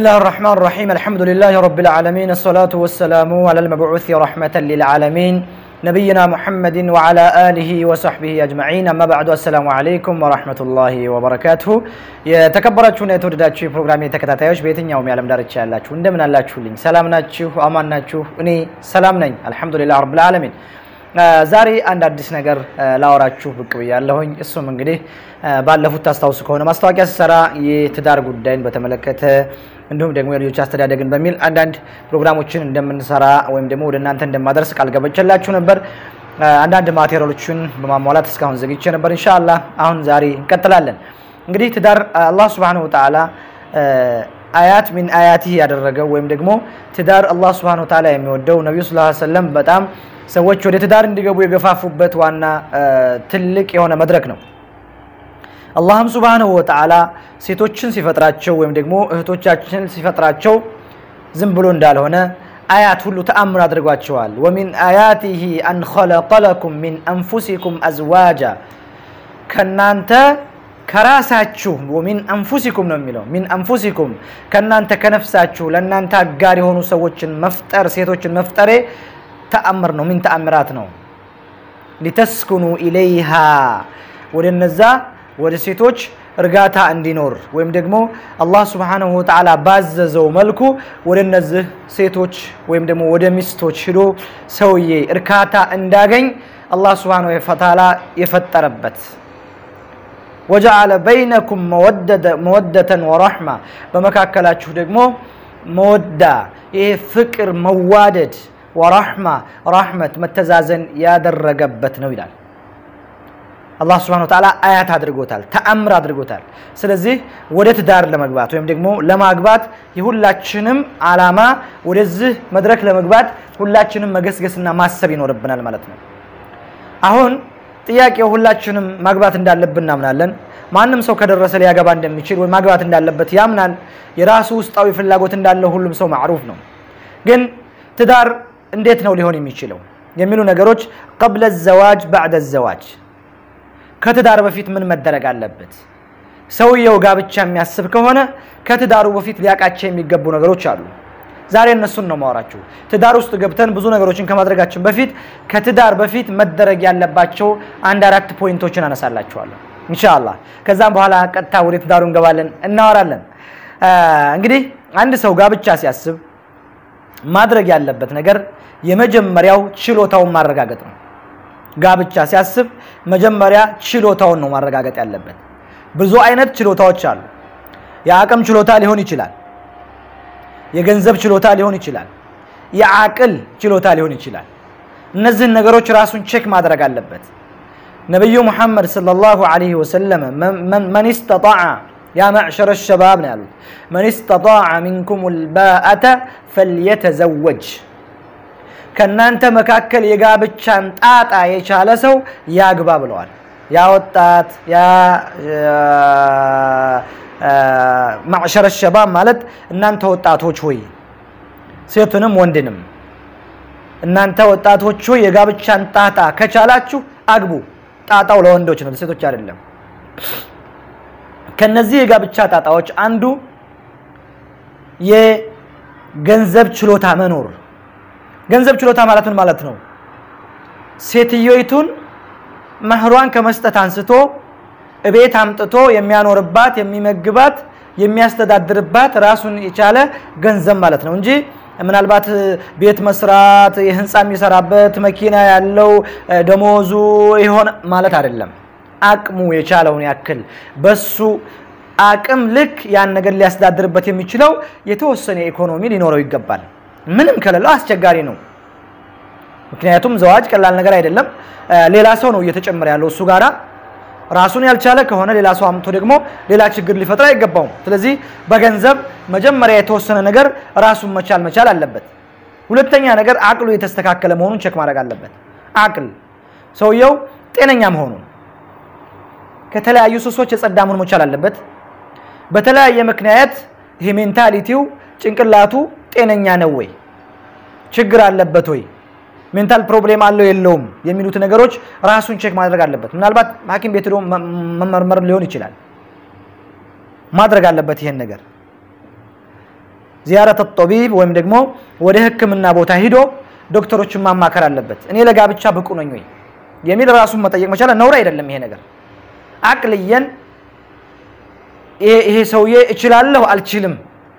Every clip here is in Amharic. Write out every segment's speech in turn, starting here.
الله الرحمن الرحيم الحمد لله رب العالمين الصلاة والسلام على المبعوث رحمة للعالمين نبينا محمد وعلى آله وصحبه أجمعين أما بعد السلام عليكم ورحمة الله وبركاته የተከበራችሁና የተወደዳችሁ የፕሮግራሜ ተከታታዮች በየትኛውም የዓለም ዳርቻ ያላችሁ እንደምን አላችሁልኝ? ሰላም ናችሁ? አማን ናችሁ? እኔ ሰላም ነኝ አልሐምዱሊላህ ረብል ዓለሚን። ዛሬ አንድ አዲስ ነገር ላወራችሁ ብቅ ብያለሁኝ። እሱም እንግዲህ ባለፉት ታስታውሱ ከሆነ ማስታወቂያ ስሰራ የትዳር ጉዳይን በተመለከተ እንዲሁም ደግሞ የልጆች አስተዳደግን በሚል አንዳንድ ፕሮግራሞችን እንደምንሰራ ወይም ደግሞ ወደ እናንተ እንደማደርስ ቃል ገብቼላችሁ ነበር። አንዳንድ ማቴሪያሎችን በማሟላት እስካሁን ዘግቼ ነበር። ኢንሻአላህ አሁን ዛሬ እንቀጥላለን። እንግዲህ ትዳር አላህ ሱብሓነሁ ወተዓላ አያት ሚን አያቲህ ያደረገው ወይም ደግሞ ትዳር አላህ ሱብሓነሁ ወተዓላ የሚወደው ነቢዩ ሰለላሁ ዐለይሂ ወሰለም በጣም ሰዎች ወደ ትዳር እንዲገቡ የገፋፉበት ዋና ትልቅ የሆነ መድረክ ነው። አላህም ሱብሓነሁ ወተዓላ ሴቶችን ሲፈጥራቸው ወይም ደግሞ እህቶቻችን ሲፈጥራቸው ዝም ብሎ እንዳልሆነ አያት ሁሉ ተአምር አድርጓቸዋል። ወሚን አያቲሂ አን ኸለቀ ለኩም ሚን አንፉሲኩም አዝዋጃ ከናንተ ከራሳችሁ ወሚን አንፉሲኩም ነው የሚለው ሚን አንፉሲኩም ከናንተ ከነፍሳችሁ ለእናንተ አጋር የሆኑ ሰዎችን መፍጠር ሴቶችን መፍጠሬ ተአምር ነው። ምን ተአምራት ነው። ሊተስኩኑ ኢለይሃ ወደ እነዛ ወደ ሴቶች እርጋታ እንዲኖር ወይም ደግሞ አላህ ሱብሓነሁ ወተዓላ ባዘዘው መልኩ ወደ እነዚህ ሴቶች ወይም ደግሞ ወደ ሚስቶች ሂዶ ሰውዬ እርካታ እንዳገኝ አላህ ሱብሓነሁ ወተዓላ የፈጠረበት ወጀዓለ በይነኩም መወደተን ወረሕማ በመካከላችሁ ደግሞ መወዳ ይሄ ፍቅር መዋደድ ወራሕማ ራሕመት መተዛዘን ያደረገበት ነው ይላል። አላህ ስብሐነሁ ወተዓላ አያት አድርጎታል፣ ተአምር አድርጎታል። ስለዚህ ወደ ትዳር ለመግባት ወይም ደግሞ ለማግባት የሁላችንም አላማ ወደዚህ መድረክ ለመግባት ሁላችንም መገስገስና ማሰብ ይኖርብናል ማለት ነው። አሁን ጥያቄው ሁላችንም ማግባት እንዳለብን እናምናለን። ማንም ሰው ከደረሰ ሊያገባ እንደሚችል ወይ ማግባት እንዳለበት ያምናል። የራሱ ውስጣዊ ፍላጎት እንዳለው ሁሉም ሰው ማዕሩፍ ነው። ግን ትዳር እንዴት ነው ሊሆን የሚችለው የሚሉ ነገሮች ቀብለ ዘዋጅ ባዕደ ዘዋጅ ከትዳር በፊት ምን መደረግ አለበት? ሰውየው ጋብቻ የሚያስብ ከሆነ ከትዳሩ በፊት ሊያውቃቸው የሚገቡ ነገሮች አሉ። ዛሬ እነሱን ነው ማወራችሁ። ትዳር ውስጥ ገብተን ብዙ ነገሮችን ከማድረጋችን በፊት ከትዳር በፊት መደረግ ያለባቸው አንድ አራት ፖይንቶችን አነሳላችኋለሁ ኢንሻአላህ። ከዛም በኋላ ቀጥታ ወደ ትዳሩ እንገባለን፣ እናወራለን። እንግዲህ አንድ ሰው ጋብቻ ሲያስብ ማድረግ ያለበት ነገር የመጀመሪያው ችሎታውን ማረጋገጥ ነው። ጋብቻ ሲያስብ መጀመሪያ ችሎታውን ነው ማረጋገጥ ያለበት። ብዙ አይነት ችሎታዎች አሉ። የአቅም ችሎታ ሊሆን ይችላል። የገንዘብ ችሎታ ሊሆን ይችላል። የአቅል ችሎታ ሊሆን ይችላል። እነዚህን ነገሮች ራሱን ቼክ ማድረግ አለበት። ነቢዩ ሙሐመድ ሰለላሁ ዐለይሂ ወሰለም መን ስተጣዐ ያ መዕሸረ ሸባብ ነው ያሉት። መን ስተጣዐ ሚንኩም ልባአተ ፈልየተዘወጅ ከእናንተ መካከል የጋብቻን ጣጣ የቻለ ሰው ያግባ ብለዋል። ያ ወጣት ያ ማዕሸረ ሸባብ ማለት እናንተ ወጣቶች ሆይ ሴቱንም ወንድንም እናንተ ወጣቶች ሆይ የጋብቻን ጣጣ ከቻላችሁ አግቡ። ጣጣው ለወንዶች ነው፣ ለሴቶች አይደለም። ከነዚህ የጋብቻ ጣጣዎች አንዱ የገንዘብ ችሎታ መኖር። ገንዘብ ችሎታ ማለት ምን ማለት ነው? ሴትዮይቱን መህሯን ከመስጠት አንስቶ እቤት አምጥቶ የሚያኖርባት፣ የሚመግባት፣ የሚያስተዳድርባት ራሱን የቻለ ገንዘብ ማለት ነው እንጂ ምናልባት ቤት መስራት፣ የህንፃ የሚሰራበት መኪና ያለው ደሞዙ ይሆን ማለት አይደለም። አቅሙ የቻለውን ያክል በሱ አቅም ልክ ያን ነገር ሊያስተዳድርበት የሚችለው የተወሰነ ኢኮኖሚ ሊኖረው ይገባል። ምንም ከሌለው አስቸጋሪ ነው። ምክንያቱም ዘዋጅ ቀላል ነገር አይደለም። ሌላ ሰው ነው እየተጨመረ ያለው እሱ ጋራ ራሱን ያልቻለ ከሆነ ሌላ ሰው አምጥቶ ደግሞ ሌላ ችግር ሊፈጥር አይገባውም። ስለዚህ በገንዘብ መጀመሪያ የተወሰነ ነገር ራሱን መቻል መቻል አለበት። ሁለተኛ ነገር አቅሉ የተስተካከለ መሆኑን ቼክ ማድረግ አለበት። አቅል ሰውየው ጤነኛ መሆኑን ከተለያዩ ሱሶች የጸዳ መሆን መቻል አለበት። በተለያየ ምክንያት ይሄ ሜንታሊቲው ጭንቅላቱ ጤነኛ ነው ወይ? ችግር አለበት ወይ? ሜንታል ፕሮብሌም አለው የለውም የሚሉት ነገሮች ራሱን ቼክ ማድረግ አለበት። ምናልባት ሐኪም ቤት ሄዶ መመርመር ሊሆን ይችላል። ማድረግ አለበት ይሄን ነገር። ዚያረት ጦቢብ ወይም ደግሞ ወደ ህክምና ቦታ ሂዶ ዶክተሮችን ማማከር አለበት። እኔ ለጋብቻ ብቁ ነኝ ወይ የሚል ራሱን መጠየቅ መቻል ነውር አይደለም። ይሄ ነገር አቅልየን ይሄ ሰውዬ እችላለሁ አልችልም፣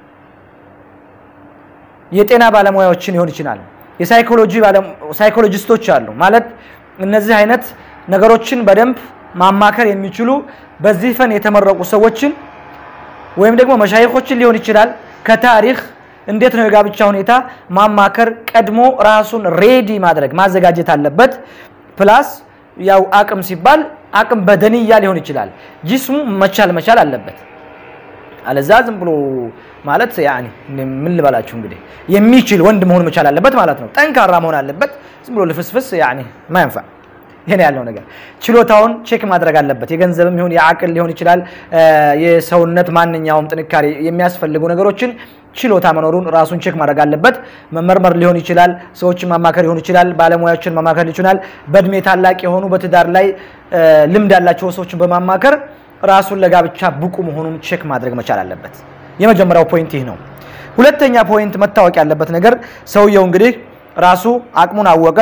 የጤና ባለሙያዎችን ሊሆን ይችላል፣ የሳይኮሎጂ ሳይኮሎጂስቶች አሉ ማለት እነዚህ አይነት ነገሮችን በደንብ ማማከር የሚችሉ በዚህ ፈን የተመረቁ ሰዎችን ወይም ደግሞ መሻይኮችን ሊሆን ይችላል ከታሪክ እንዴት ነው የጋብቻ ሁኔታ ማማከር ቀድሞ ራሱን ሬዲ ማድረግ ማዘጋጀት አለበት። ፕላስ ያው አቅም ሲባል አቅም በደንያ ሊሆን ይችላል። ጂስሙ መቻል መቻል አለበት። አለዛ ዝም ብሎ ማለት ያኒ ምን ልበላችሁ እንግዲህ የሚችል ወንድ መሆን መቻል አለበት ማለት ነው። ጠንካራ መሆን አለበት። ዝም ብሎ ልፍስፍስ ያኒ ማያንፋ ይሄን ያለው ነገር ችሎታውን ቼክ ማድረግ አለበት። የገንዘብም ይሁን የአቅል ሊሆን ይችላል። የሰውነት ማንኛውም ጥንካሬ የሚያስፈልጉ ነገሮችን ችሎታ መኖሩን ራሱን ቼክ ማድረግ አለበት። መመርመር ሊሆን ይችላል። ሰዎችን ማማከር ሊሆን ይችላል። ባለሙያዎችን ማማከር ይችላል። በእድሜ ታላቅ የሆኑ በትዳር ላይ ልምድ ያላቸው ሰዎችን በማማከር ራሱን ለጋብቻ ብቁ መሆኑን ቼክ ማድረግ መቻል አለበት። የመጀመሪያው ፖይንት ይህ ነው። ሁለተኛ ፖይንት መታወቅ ያለበት ነገር ሰውየው እንግዲህ ራሱ አቅሙን አወቀ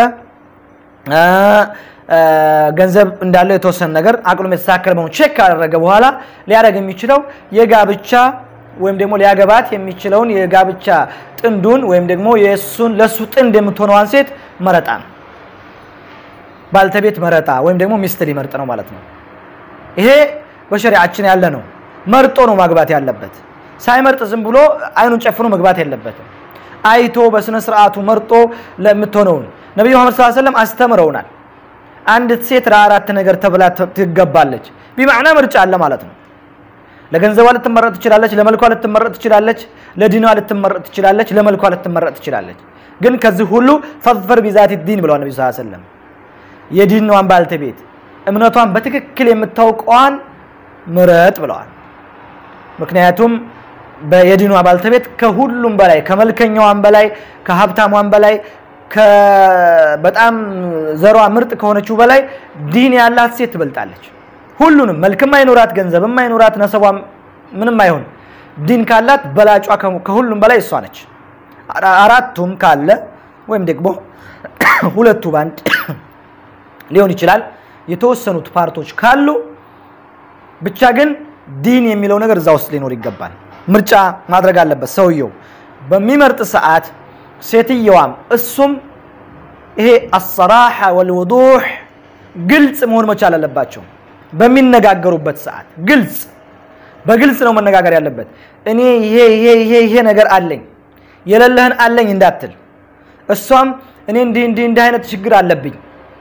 ገንዘብ እንዳለው የተወሰነ ነገር አቅሉም የተስተካከለ መሆኑ ቼክ ካደረገ በኋላ ሊያደርግ የሚችለው የጋብቻ ወይም ደግሞ ሊያገባት የሚችለውን የጋብቻ ጥንዱን ወይም ደግሞ የእሱን ለእሱ ጥንድ የምትሆነዋን ሴት መረጣ ነው። ባልተቤት መረጣ ወይም ደግሞ ሚስት ሊመርጥ ነው ማለት ነው። ይሄ በሸሪዓችን ያለ ነው። መርጦ ነው ማግባት ያለበት። ሳይመርጥ ዝም ብሎ አይኑን ጨፍኖ መግባት የለበትም። አይቶ በስነ ስርዓቱ መርጦ ለምትሆነውን ነቢዩ መሐመድ ሰለላሁ ዐለይሂ ወሰለም አስተምረውናል። አንዲት ሴት ለአራት ነገር ተብላ ትገባለች። ቢማዕና ምርጫ አለ ማለት ነው። ለገንዘቧ ልትመረጥ ትችላለች፣ ለመልኳ ልትመረጥ ትችላለች፣ ለዲኗ ልትመረጥ ትችላለች፣ ለመልኳ ልትመረጥ ትችላለች። ግን ከዚህ ሁሉ ፈዝፈር ቢዛቲ ዲን ብለዋል ነቢ ስ ሰለም የዲኗን ባልተቤት እምነቷን በትክክል የምታውቀዋን ምረጥ ብለዋል። ምክንያቱም የዲኗ ባልተቤት ከሁሉም በላይ ከመልከኛዋን በላይ ከሀብታሟን በላይ በጣም ዘሯ ምርጥ ከሆነችው በላይ ዲን ያላት ሴት ትበልጣለች። ሁሉንም መልክም አይኖራት፣ ገንዘብም አይኖራት፣ ነሰቧ ምንም አይሆን፣ ዲን ካላት በላጯ ከሁሉም በላይ እሷ ነች። አራቱም ካለ ወይም ደግሞ ሁለቱ ባንድ ሊሆን ይችላል። የተወሰኑት ፓርቶች ካሉ ብቻ ግን ዲን የሚለው ነገር እዛ ውስጥ ሊኖር ይገባል። ምርጫ ማድረግ አለበት ሰውየው በሚመርጥ ሰዓት ሴትየዋም እሱም ይሄ አሰራሐ ወልውዱሕ ግልጽ መሆን መቻል አለባቸው። በሚነጋገሩበት ሰዓት ግልጽ በግልጽ ነው መነጋገር ያለበት። እኔ ይሄ ይሄ ይሄ ይሄ ነገር አለኝ የሌለህን አለኝ እንዳትል፣ እሷም እኔ እንዲህ እንዲህ እንዲህ አይነት ችግር አለብኝ፣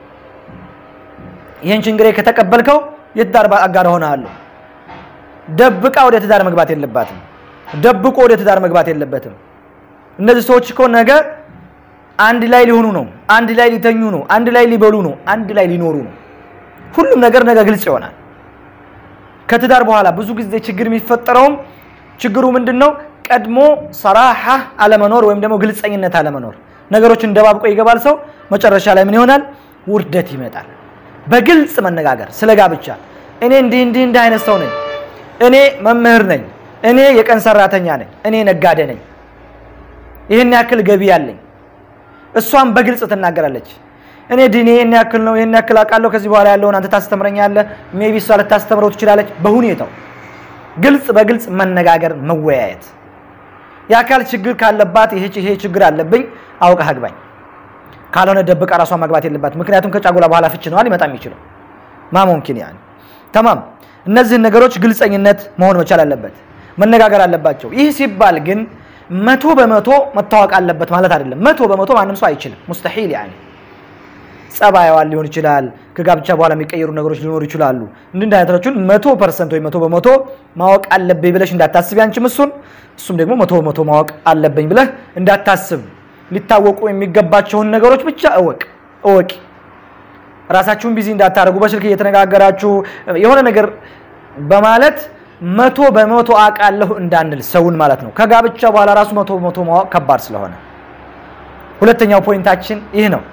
ይህን ችግሬ ከተቀበልከው የትዳር አጋር ሆነሃለሁ። ደብቃ ወደ ትዳር መግባት የለባትም። ደብቆ ወደ ትዳር መግባት የለበትም። እነዚህ ሰዎች እኮ ነገ አንድ ላይ ሊሆኑ ነው፣ አንድ ላይ ሊተኙ ነው፣ አንድ ላይ ሊበሉ ነው፣ አንድ ላይ ሊኖሩ ነው። ሁሉም ነገር ነገ ግልጽ ይሆናል። ከትዳር በኋላ ብዙ ጊዜ ችግር የሚፈጠረውም ችግሩ ምንድን ነው? ቀድሞ ሰራሐ አለመኖር ወይም ደግሞ ግልጸኝነት አለመኖር። ነገሮችን እንደባብቆ ይገባል ሰው። መጨረሻ ላይ ምን ይሆናል? ውርደት ይመጣል። በግልጽ መነጋገር ስለ ጋብቻ እኔ እንዲህ እንዲህ እንዲህ አይነት ሰው ነኝ፣ እኔ መምህር ነኝ፣ እኔ የቀን ሰራተኛ ነኝ፣ እኔ ነጋዴ ነኝ ይህን ያክል ገቢ ያለኝ። እሷም በግልጽ ትናገራለች። እኔ ዲኔ ይህን ያክል ነው፣ ይህን ያክል አውቃለሁ፣ ከዚህ በኋላ ያለውን አንተ ታስተምረኛለህ። ሜቢ እሷ ልታስተምረው ትችላለች። በሁኔታው ግልጽ በግልጽ መነጋገር፣ መወያየት። የአካል ችግር ካለባት ይሄ ይሄ ችግር አለብኝ አውቀህ አግባኝ፣ ካልሆነ ደብቃ ራሷ ማግባት የለባት። ምክንያቱም ከጫጉላ በኋላ ፍች ነዋ ሊመጣ የሚችለው ማሞምኪን ያን ተማም። እነዚህን ነገሮች ግልጸኝነት መሆን መቻል አለበት፣ መነጋገር አለባቸው። ይህ ሲባል ግን መቶ በመቶ መታወቅ አለበት ማለት አይደለም። መቶ በመቶ ማንም ሰው አይችልም፣ ሙስተሒል ያኔ ጸባይዋን ሊሆን ይችላል። ከጋብቻ በኋላ የሚቀየሩ ነገሮች ሊኖሩ ይችላሉ። እንዲህ አይነቶቹን መቶ ፐርሰንት ወይ መቶ በመቶ ማወቅ አለብኝ ብለሽ እንዳታስብ ያንቺም እሱን እሱም ደግሞ መቶ በመቶ ማወቅ አለብኝ ብለህ እንዳታስብ። ሊታወቁ የሚገባቸውን ነገሮች ብቻ እወቅ እወቂ። ራሳችሁን ቢዚ እንዳታደርጉ በስልክ እየተነጋገራችሁ የሆነ ነገር በማለት መቶ በመቶ አውቃለሁ እንዳንል ሰውን ማለት ነው። ከጋብቻ በኋላ ራሱ መቶ በመቶ ማወቅ ከባድ ስለሆነ ሁለተኛው ፖይንታችን ይህ ነው።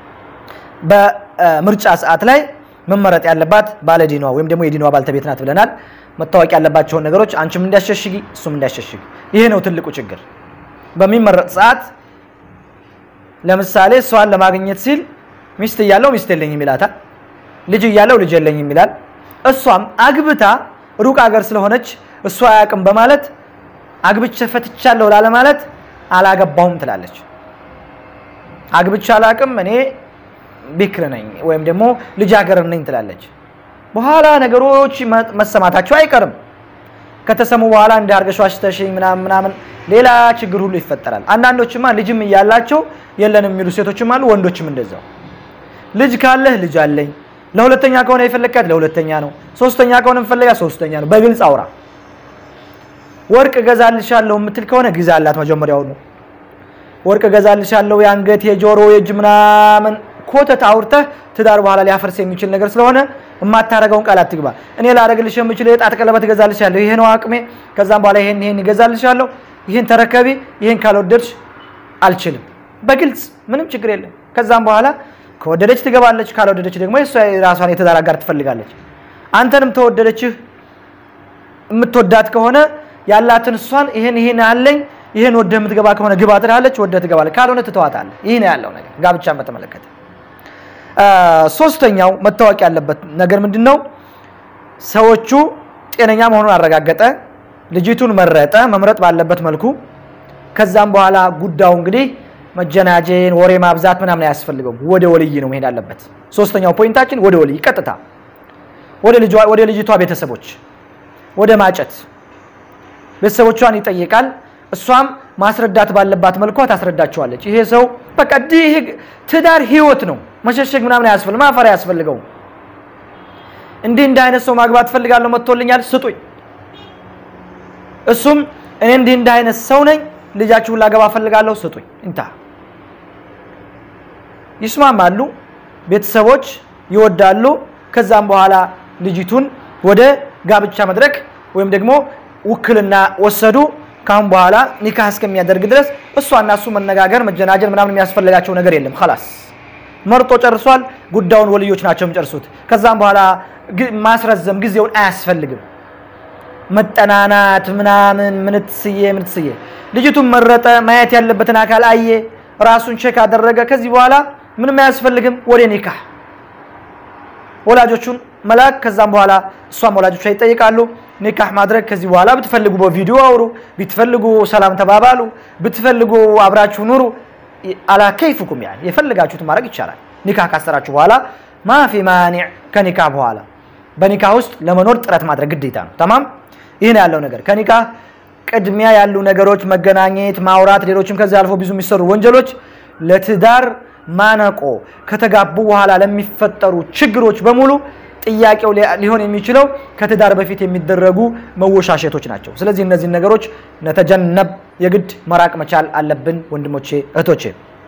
በምርጫ ሰዓት ላይ መመረጥ ያለባት ባለዲኗ ወይም ደግሞ የዲኗ ባልተቤት ናት ብለናል። መታወቅ ያለባቸውን ነገሮች አንቺም እንዲያሸሽጊ እሱም እንዲያሸሽግ። ይሄ ነው ትልቁ ችግር። በሚመረጥ ሰዓት ለምሳሌ እሷን ለማግኘት ሲል ሚስት እያለው ሚስት የለኝም ይላታል። ልጅ እያለው ልጅ የለኝም ይላል። እሷም አግብታ ሩቅ ሀገር ስለሆነች እሷ አያውቅም በማለት አግብቼ ፈትቻለሁ ላለ ማለት አላገባሁም ትላለች። አግብቼ አላውቅም እኔ ቢክር ነኝ ወይም ደግሞ ልጃገረድ ነኝ ትላለች። በኋላ ነገሮች መሰማታቸው አይቀርም። ከተሰሙ በኋላ እንደ አርገሽ ዋሽተሽኝ ምናምን ምናምን ሌላ ችግር ሁሉ ይፈጠራል። አንዳንዶችማ ልጅም እያላቸው የለንም የሚሉ ሴቶችም አሉ፣ ወንዶችም እንደዛው። ልጅ ካለህ ልጅ አለኝ፣ ለሁለተኛ ከሆነ የፈለግካት ለሁለተኛ ነው፣ ሶስተኛ ከሆነ የፈለጋ ሶስተኛ ነው። በግልጽ አውራ። ወርቅ እገዛልሻለሁ የምትል ከሆነ ግዛላት መጀመሪያውኑ። ወርቅ እገዛልሻለሁ የአንገት የጆሮ የእጅ ምናምን ኮተት አውርተህ ትዳር በኋላ ሊያፈርስ የሚችል ነገር ስለሆነ የማታረገውን ቃል አትግባ። እኔ ላደርግልሽ የምችል የጣት ቀለበት እገዛልሻለሁ፣ ይሄ ነው አቅሜ። ከዛም በኋላ ይሄን ይሄን እገዛልሻለሁ፣ ይሄን ተረከቢ፣ ይሄን ካልወደድሽ አልችልም። በግልጽ ምንም ችግር የለም። ከዛም በኋላ ከወደደች ትገባለች፣ ካልወደደች ደግሞ የእሷ የራሷን የትዳር አጋር ትፈልጋለች። አንተንም ተወደደችህ የምትወዳት ከሆነ ያላትን እሷን ይሄን ይሄን አለኝ ይሄን ወደህ የምትገባ ከሆነ ግባ ትላለች፣ ወደህ ትገባለች፣ ካልሆነ ትተዋታለህ። ይህ ነው ያለው ነገር ጋብቻን በተመለከተ። ሶስተኛው መታወቅ ያለበት ነገር ምንድን ነው? ሰዎቹ ጤነኛ መሆኑን አረጋገጠ፣ ልጅቱን መረጠ፣ መምረጥ ባለበት መልኩ። ከዛም በኋላ ጉዳዩ እንግዲህ መጀናጀን፣ ወሬ ማብዛት ምናምን አያስፈልገውም። ወደ ወልይ ነው መሄድ አለበት። ሶስተኛው ፖይንታችን ወደ ወልይ ቀጥታ ወደ ልጅቷ ቤተሰቦች ወደ ማጨት ቤተሰቦቿን ይጠይቃል። እሷም ማስረዳት ባለባት መልኳ ታስረዳቸዋለች። ይሄ ሰው በቃ ትዳር ህይወት ነው፣ መሸሸግ ምናምን አያስፈልግም፣ ማፈር አያስፈልገውም። እንዲህ እንዲህ አይነት ሰው ማግባት ፈልጋለሁ መጥቶልኛል፣ ስጡኝ። እሱም እኔ እንዲህ እንዲህ አይነት ሰው ነኝ፣ ልጃችሁን ላገባ ፈልጋለሁ፣ ስጡኝ። እንታ ይስማማሉ፣ ቤተሰቦች ይወዳሉ። ከዛም በኋላ ልጅቱን ወደ ጋብቻ መድረክ ወይም ደግሞ ውክልና ወሰዱ። ካሁን በኋላ ኒካህ እስከሚያደርግ ድረስ እሷና እሱ መነጋገር መጀናጀን ምናምን የሚያስፈልጋቸው ነገር የለም። ላስ መርጦ ጨርሷል። ጉዳዩን ወልዮች ናቸው የሚጨርሱት። ከዛም በኋላ ማስረዘም ጊዜውን አያስፈልግም። መጠናናት ምናምን ምንትስዬ ምንትስዬ ልጅቱን መረጠ፣ ማየት ያለበትን አካል አየ፣ ራሱን ቼክ አደረገ። ከዚህ በኋላ ምንም አያስፈልግም። ወደ ኒካህ ወላጆቹን መላክ። ከዛም በኋላ እሷም ወላጆቿ ይጠይቃሉ ኒካህ ማድረግ። ከዚህ በኋላ ብትፈልጉ በቪዲዮ አውሩ፣ ብትፈልጉ ሰላም ተባባሉ፣ ብትፈልጉ አብራችሁ ኑሩ። አላ ከይፍኩም ያን የፈልጋችሁት ማድረግ ይቻላል። ኒካህ ካሰራችሁ በኋላ ማፊ ማኒዕ ከኒካህ በኋላ በኒካህ ውስጥ ለመኖር ጥረት ማድረግ ግዴታ ነው። ተማም ይህን ያለው ነገር ከኒካህ ቅድሚያ ያሉ ነገሮች መገናኘት፣ ማውራት፣ ሌሎችም ከዚህ አልፎ ብዙ የሚሰሩ ወንጀሎች ለትዳር ማነቆ ከተጋቡ በኋላ ለሚፈጠሩ ችግሮች በሙሉ ጥያቄው ሊሆን የሚችለው ከትዳር በፊት የሚደረጉ መወሻሸቶች ናቸው። ስለዚህ እነዚህን ነገሮች ነተጀነብ የግድ መራቅ መቻል አለብን ወንድሞቼ እህቶቼ።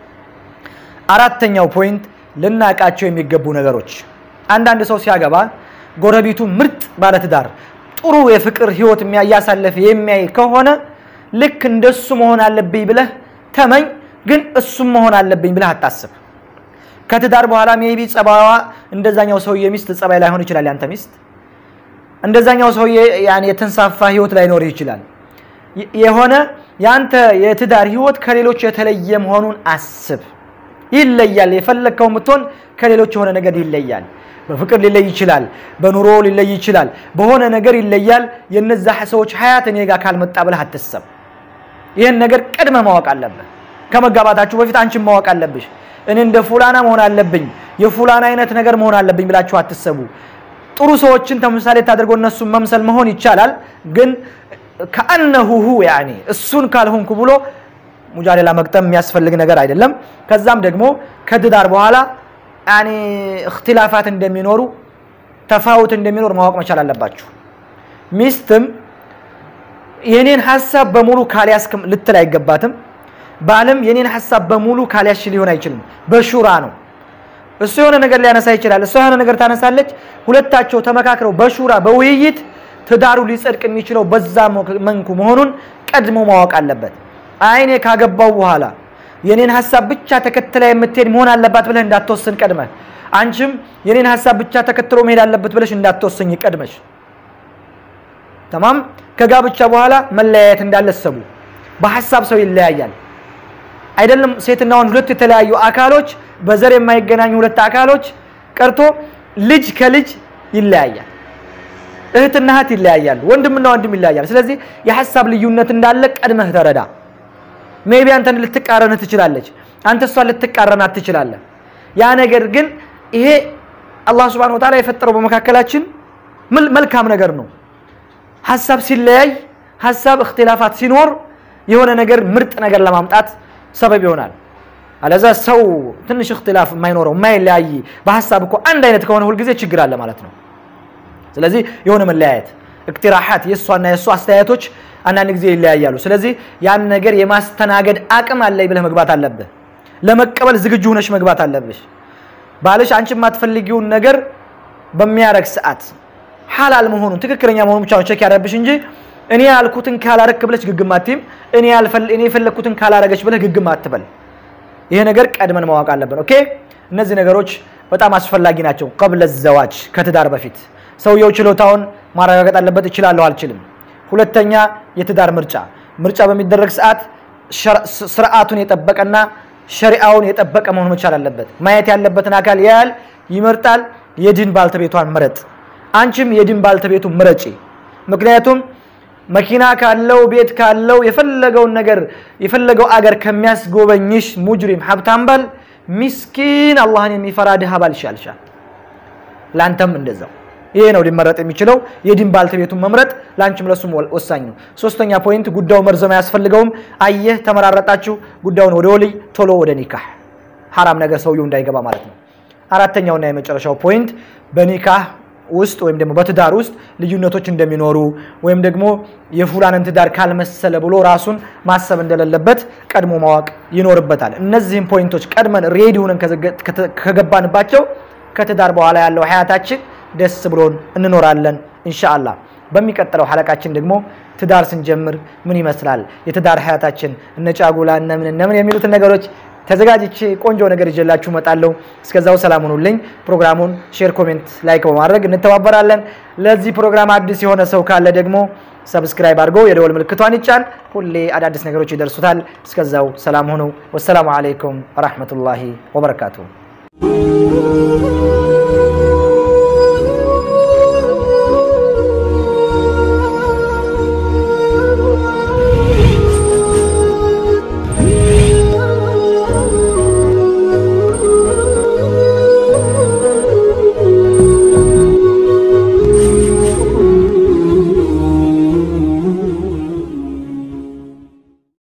አራተኛው ፖይንት ልናቃቸው የሚገቡ ነገሮች አንዳንድ ሰው ሲያገባ ጎረቤቱ ምርጥ ባለትዳር ጥሩ የፍቅር ህይወት እያሳለፈ የሚያይ ከሆነ ልክ እንደሱ መሆን አለብኝ ብለህ ተመኝ፣ ግን እሱም መሆን አለብኝ ብለህ አታስብ። ከትዳር በኋላ ሜቢ ጸባዋ እንደዛኛው ሰውዬ ሚስት ጸባይ ላይሆን ይችላል። ያንተ ሚስት እንደዛኛው ሰውዬ ያን የተንሳፋ ህይወት ላይኖር ይችላል። የሆነ ያንተ የትዳር ህይወት ከሌሎች የተለየ መሆኑን አስብ። ይለያል። የፈለግከው ምትሆን ከሌሎች የሆነ ነገር ይለያል። በፍቅር ሊለይ ይችላል። በኑሮ ሊለይ ይችላል። በሆነ ነገር ይለያል። የነዛ ሰዎች ሀያት እኔ ጋር ካልመጣ ብለህ አትሰብ። ይህን ነገር ቀድመ ማወቅ አለብህ። ከመጋባታችሁ በፊት አንቺን ማወቅ አለብሽ። እኔ እንደ ፉላና መሆን አለብኝ፣ የፉላና አይነት ነገር መሆን አለብኝ ብላችሁ አትሰቡ። ጥሩ ሰዎችን ተምሳሌ ታደርጎ እነሱን መምሰል መሆን ይቻላል። ግን ከአነሁ ሁ ያኔ እሱን ካልሆንኩ ብሎ ሙጃሌላ መቅጠም የሚያስፈልግ ነገር አይደለም። ከዛም ደግሞ ከትዳር በኋላ ያኔ እክትላፋት እንደሚኖሩ ተፋውት እንደሚኖር ማወቅ መቻል አለባችሁ። ሚስትም የኔን ሀሳብ በሙሉ ካልያዝክም ልትል አይገባትም። ባልም የኔን ሀሳብ በሙሉ ካልያሽ ሊሆን አይችልም። በሹራ ነው። እሱ የሆነ ነገር ሊያነሳ ይችላል፣ እሷ የሆነ ነገር ታነሳለች። ሁለታቸው ተመካክረው በሹራ በውይይት ትዳሩ ሊጸድቅ የሚችለው በዛ መንኩ መሆኑን ቀድሞ ማወቅ አለበት። አይኔ ካገባው በኋላ የኔን ሀሳብ ብቻ ተከትላ የምትሄድ መሆን አለባት ብለህ እንዳትወስን ቀድመህ፣ አንቺም የኔን ሀሳብ ብቻ ተከትሎ መሄድ አለበት ብለሽ እንዳትወስኝ ቀድመሽ። ተማም ከጋብቻ በኋላ መለያየት እንዳለ ሰቡ በሀሳብ ሰው ይለያያል። አይደለም ሴትና ወንድ ሁለት የተለያዩ አካሎች በዘር የማይገናኙ ሁለት አካሎች ቀርቶ ልጅ ከልጅ ይለያያል። እህትና እህት ይለያያሉ። ወንድምና ወንድም ይለያያል። ስለዚህ የሀሳብ ልዩነት እንዳለ ቀድመህ ተረዳ። ሜቢ አንተን ልትቃረንህ ትችላለች፣ አንተ እሷን ልትቃረናት ትችላለህ። ያ ነገር ግን ይሄ አላህ ሱብሓነሁ ወተዓላ የፈጠረው በመካከላችን መልካም ነገር ነው። ሀሳብ ሲለያይ፣ ሀሳብ እክትላፋት ሲኖር የሆነ ነገር ምርጥ ነገር ለማምጣት ሰበብ ይሆናል። አለዛ ሰው ትንሽ እክትላፍ የማይኖረው የማይለያይ በሀሳብ እኮ አንድ አይነት ከሆነ ሁልጊዜ ችግር አለ ማለት ነው። ስለዚህ የሆነ መለያየት እቅትራሓት የእሷና የእሱ አስተያየቶች አንዳንድ ጊዜ ይለያያሉ። ስለዚህ ያን ነገር የማስተናገድ አቅም አለኝ ብለህ መግባት አለብህ። ለመቀበል ዝግጁ ሆነሽ መግባት አለብሽ። ባልሽ አንቺ የማትፈልጊውን ነገር በሚያረግ ሰዓት ሐላል መሆኑን ትክክለኛ መሆኑን ብቻ ቸክ ያደረብሽ እንጂ እኔ ያልኩትን ካላረክ ብለሽ ግግም አትይም። እኔ የፈለግኩትን ካላረገች ብለህ ግግም አትበል። ይሄ ነገር ቀድመን ማወቅ አለብን። ኦኬ፣ እነዚህ ነገሮች በጣም አስፈላጊ ናቸው። ቀብለ ዘዋጅ ከትዳር በፊት ሰውየው ችሎታውን ማረጋገጥ አለበት። እችላለሁ አልችልም። ሁለተኛ የትዳር ምርጫ ምርጫ በሚደረግ ሰዓት ስርዓቱን የጠበቀና ሸሪአውን የጠበቀ መሆን መቻል አለበት። ማየት ያለበትን አካል ያያል፣ ይመርጣል። የድን ባልተቤቷን ምረጥ። አንቺም የድን ባልተቤቱ ምረጪ። ምክንያቱም መኪና ካለው ቤት ካለው የፈለገውን ነገር የፈለገው አገር ከሚያስጎበኝሽ ሙጅሪም ሀብታም ባል ሚስኪን አላህን የሚፈራ ድሃ ባል ይሻልሻል። ለአንተም እንደዛው ይሄ ነው ሊመረጥ የሚችለው። የዲን ባልተቤቱን መምረጥ ለአንቺም ለሱም ወሳኝ ነው። ሶስተኛ ፖይንት ጉዳዩ መርዘም አያስፈልገውም። አየህ ተመራረጣችሁ፣ ጉዳዩን ወደ ወልይ ቶሎ ወደ ኒካህ ሐራም ነገር ሰውየው እንዳይገባ ማለት ነው። አራተኛውና የመጨረሻው ፖይንት በኒካህ ውስጥ ወይም ደግሞ በትዳር ውስጥ ልዩነቶች እንደሚኖሩ ወይም ደግሞ የፉላንን ትዳር ካልመሰለ ብሎ ራሱን ማሰብ እንደሌለበት ቀድሞ ማወቅ ይኖርበታል። እነዚህም ፖይንቶች ቀድመን ሬዲ ሆነን ከገባንባቸው ከትዳር በኋላ ያለው ሀያታችን ደስ ብሎን እንኖራለን ኢንሻአላህ። በሚቀጥለው ሐለቃችን ደግሞ ትዳር ስንጀምር ምን ይመስላል የትዳር ሀያታችን እነ ጫጉላ እነምን እነምን የሚሉትን ነገሮች ተዘጋጅቼ ቆንጆ ነገር ይዤላችሁ እመጣለሁ። እስከዛው ሰላም ሁኑልኝ። ፕሮግራሙን ሼር፣ ኮሜንት፣ ላይክ በማድረግ እንተባበራለን። ለዚህ ፕሮግራም አዲስ የሆነ ሰው ካለ ደግሞ ሰብስክራይብ አድርጎ የደወል ምልክቷን ይጫን። ሁሌ አዳዲስ ነገሮች ይደርሱታል። እስከዛው ሰላም ሁኑ። ወሰላሙ አለይኩም ወራህመቱላሂ ወበረካቱሁ።